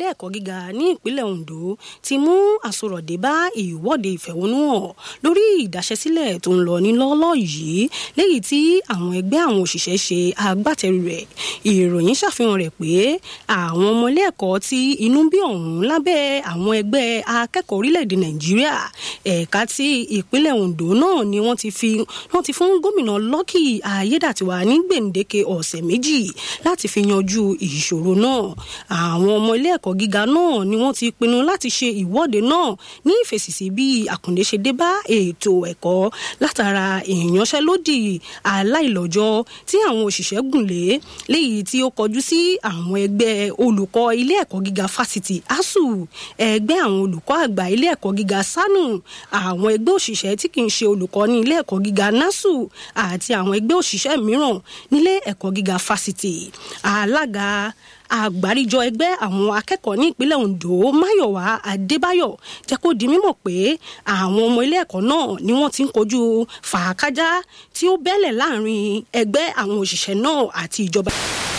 ẹ̀kọ́ gíga ní ìpínlẹ̀ Ondo ti mú àsorọ̀dé bá ìwọ́de ìfẹ̀hónúhàn lórí ìdáṣẹ́sílẹ̀ tó ń lọ ní lọ́ọ́lọ́ yìí léyìí tí àwọn ẹgbẹ́ àwọn òṣìṣẹ́ ṣe agbátẹrù rẹ̀ ìròyìn ṣàfihàn rẹ̀ pé àwọn ọmọ ilé ẹ̀kọ́ tí inú bí ọ̀hún lábẹ́ àwọn ẹgbẹ́ akẹ́kọ̀ọ́ orílẹ̀-èdè Nàìjíríà ẹ̀ka tí ìpínlẹ̀ Ondo náà ni wọ́n ti fi wọ́n ti fún gómìnà Lucky Ayédàtiwà ní gbèǹdéke ọ̀sẹ̀ méjì láti fi yanjú ìṣòro náà àwọn ọmọ ilé ẹ̀kọ́ gíga náà ni wọ́n ti pinnu láti ṣe ìwọ́de náà ní ìfèsì sí bí àkùndé ṣe dé bá ètò ẹ̀kọ́ látara ìyanṣẹ́lódì aláìlọ́jọ́ tí àwọn òṣìṣẹ́ gùn lé léyìí tí ó kọjú sí àwọn ẹgbẹ́ olùkọ́ ilé ẹ̀kọ́ gíga fásitì ASUU ẹgbẹ́ àwọn olùkọ́ àgbà ilé ẹ̀kọ́ gíga SANU àwọn ẹgbẹ́ òṣìṣẹ́ tí kì í ṣe olùkọ́ ní ilé ẹ̀kọ́ gíga NASU àti àwọn ẹgbẹ́ òṣìṣẹ́ mìíràn nílé ẹ̀kọ́ gíga fásitì alága àgbáríjọ ẹgbẹ́ àwọn akẹ́kọ̀ọ́ ní ìpínlẹ̀ Ondo Máyọ̀wá Adébáyọ̀ jẹ́ kó di mímọ̀ pé àwọn ọmọ ilé ẹ̀kọ́ náà ni wọ́n ti ń kojú fàákájá tí ó bẹ́lẹ̀ láàrin ẹgbẹ́ àwọn òṣìṣẹ́ náà àti ìjọba.